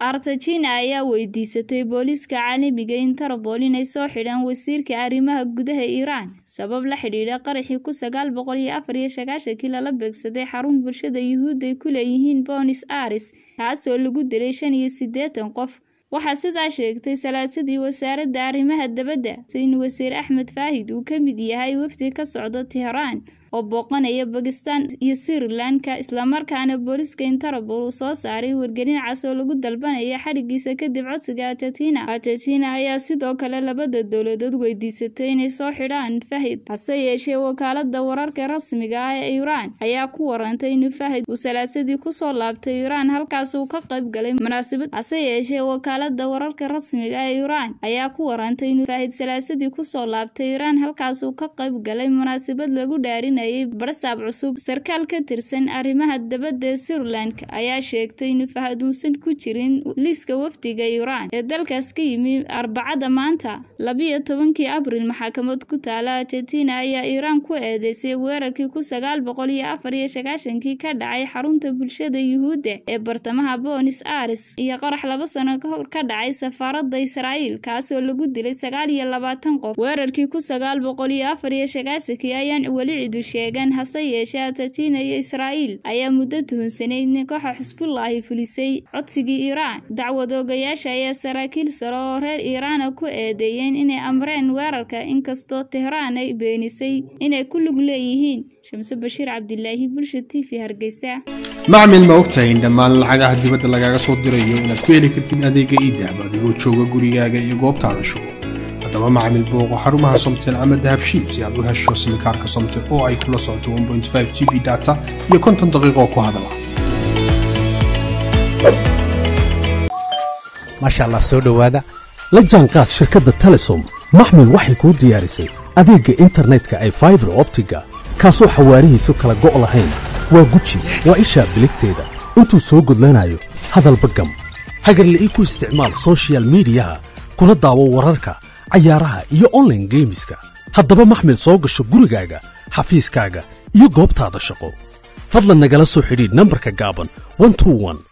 argentina ayaa weydiisatay booliiska caalamiga interpol inay soo xidhaan wasiirka arrimaha gudaha iiraan sabab la xidhiidha qaraxii ku sagaal boqol iyo afar iyo sagaashankii lala beegsaday xarun bulshada yuhuudda ay ku leeyihiin bonis aris kaasoo lagu dilay shan iyo siddeetan qof waxaa sidaa sheegtay salaasadii wasaaradda arrimaha dabadda in wasiir axmed faahid uu ka mid yahay wafdi ka socdo teheraan oo booqanaya bakistan iyo sirilanka islamarkaana booliiska interpol uu soo saaray wargelin cas oo lagu dalbanaya xadhigiisa kadib codsiga argentina argentina ayaa sidoo kale labada dowladood weydiisatay inay soo xidhaan fahid hase yeeshee wakaalada wararka rasmiga ah ee iiraan ayaa ku warantay in fahid uu salaasadii kusoo laabtay iiraan halkaas uu ka qayb galay munaasabad hase yeeshee wakaalada wararka rasmiga ee iiraan ayaa ku warantay in fahid salaasadii kusoo laabtay iiraan halkaas uu ka qayb galay munaasabad lagu dhaarin barsaab cusub sarkaal ka tirsan arrimaha dabadda ee sirilank ayaa sheegtay in fahad uusan ku jirin liiska wafdiga iiraan ee dalkaas ka yimi arbacada maanta labiyo tobankii abril maxakamad ku taala argentina ayaa iiraan ku eedeysay weerarkii ku sagaal boqol iyo afar iyo sagaashankii ka dhacay xarunta bulshada yuhuudda ee bartamaha bonis aris iyo qarax laba sano kahor ka dhacay safaaradda israa'iil kaasoo lagu dilay sagaal iyo labaatan qof weerarkii ku sagaal boqol iyo afar iyo sagaashankii ayaan weli cidu sheegan hase yeeshee argentina iyo israa'iil ayaa muddo tuhunsanayd in kooxa xusbullaahi fulisay codsigii iiraan dacwad oogayaasha ayaa saraakiil sare oo reer iiraana ku eedeeyeen inay amreen weerarka inkastoo tehraan ay beenisay inay ku lug leeyihiin shamse bashiir cabdilaahi bulsha t v hargeysa macmil ma ogtahay in dhammaan lacagaha dibadda lagaaga soo dirayo inaad ku heli kartid adeega iidahab adigoo jooga gurigaaga iyo goobtaada shugo haddaba macmil booqo xarumaha somtel ama dahabshiid si aad u hesho simikaarka somtel oo ay kula socoto g b data iyo konton daqiiqoo ku hadala maasha allah soo dhowaada la jaanqaad shirkadda telesom maxmil waxay kuu diyaarisay adeegga internetka ay faibar optiga kaasoo xawaarihiisu kala go' lahayn waa guji waa ishaa biligteeda intuu soo gudlanayo hadalba gam hagarla'ii ku isticmaal sochial midiyaha kuna daawo wararka cayaaraha iyo onlaine geemiska haddaba maxmil soo gasho gurigaaga xafiiskaaga iyo goobtaada shaqo fadlan nagala soo xidhiidh nambarka gaaban